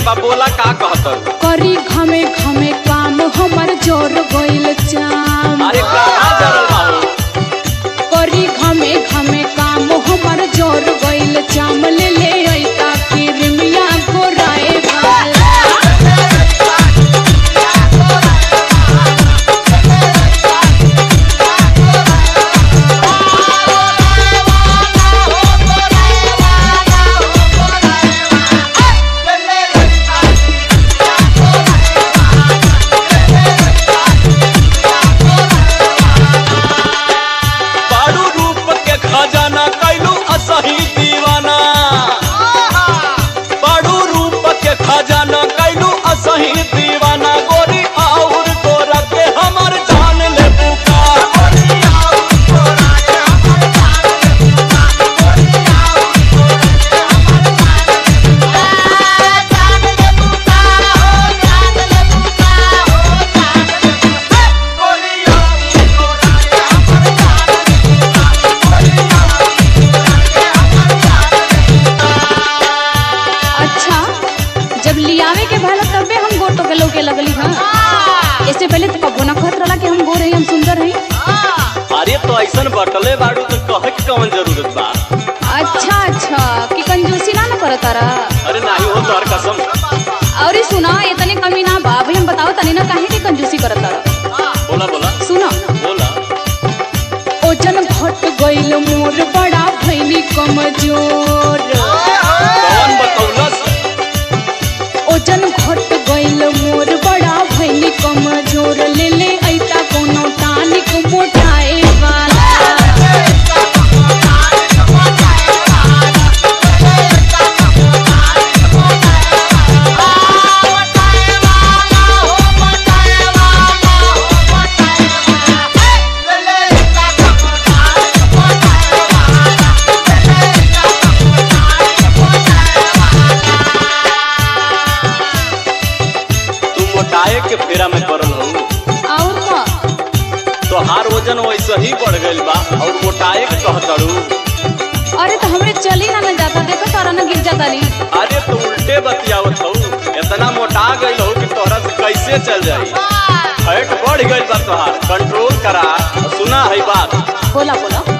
बा बोला का कहत करी घमे घमे काम हमर जोर गइल चाम अरे कहाँ जरल बाबू करी घमे घमे काम हमर जोर गइल चाम ले ले ऐता किरमिया गोराए वाला बारू रूप के खजाना कैलू असही दीवाना बारू रूप के खजाना कैलू असही दीवाना गोरी और गोरा के हमर जान ले बुका अच्छा जब लियावे के भला तबे हम गोर तो के लौके लगली हां इससे पहले तो कबो ना कहत रहला कि हम गोर हई हम सुंदर हई अरे तो ऐसन बटले बारू तो कहे के कौन जरूरत बा अच्छा अच्छा कि कंजूसी ना न करत तारा अरे नाही हो तोहर कसम और सुना इतने कमी ना बा भाई हम बताओ तनी ना काहे के कंजूसी करत तारा बोला बोला सुनो बोला ओजन घट गइल मोर बड़ा भइनी कमजोर कौन बतौलस ओजन घट गइल मोर बड़ा भइनी कमजोर ले ले ऐता कोनो टानिक मोटाए वाला तू मोटाए के फेरा में पड़ल हो और का तोहार वजन वैसे ही बढ़ गइल बा और मोटाए के कहतड़ू अरे तो हमरे चली ना न जाता देखो तारा ना गिर जाता नी अरे तो उल्टे बतियावत हो इतना मोटा गइल हो कि तोहरा से कैसे चल जाई फैट बढ़ गइल बा तोहार कंट्रोल करा और सुना है बात बोला बोला